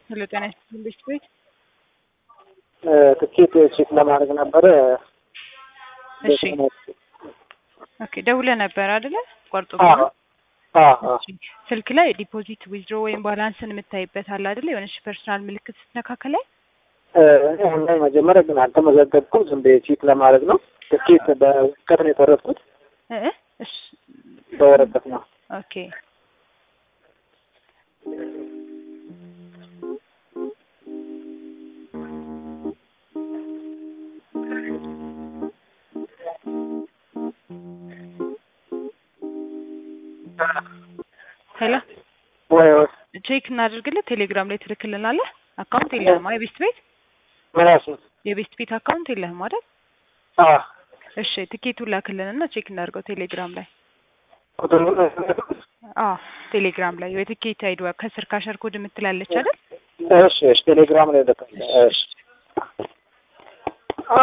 ሄሎ ጤና ይስጥልኝ ቤት ቤት ትኬት ቼክ ለማድረግ ነበረ። እሺ ኦኬ ደውለህ ነበር አይደለ? ቆርጦ አዎ አዎ ስልክ ላይ ዲፖዚት ዊዝድሮ ወይም ባላንስን የምታይበት አለ አይደለ? የሆነች ፐርሰናል ምልክት ስትነካከ ላይ እኔ አሁን ላይ መጀመሪያ ግን አልተመዘገብኩም። ዝም ብዬ ቼክ ለማድረግ ነው። ትኬት በወረቀት ነው የተረፍኩት። እ እ እሺ በወረቀት ነው። ኦኬ ሄሎ ወይ ወይ ቼክ እናደርግልህ። ቴሌግራም ላይ ትልክልናለህ። አካውንት የለህም አይደል? የቤስት ቤት ምን ያልሽኝ? የቤስት ቤት አካውንት የለህም አይደል? አዎ እሺ ትኬቱን ላክልንና ቼክ እናድርገው ቴሌግራም ላይ። ቁጥሩን አዎ ቴሌግራም ላይ የትኬት አይዲ ከስር ካሸር ኮድ የምትላለች አይደል? እሺ እሺ ቴሌግራም ላይ ልክ እሺ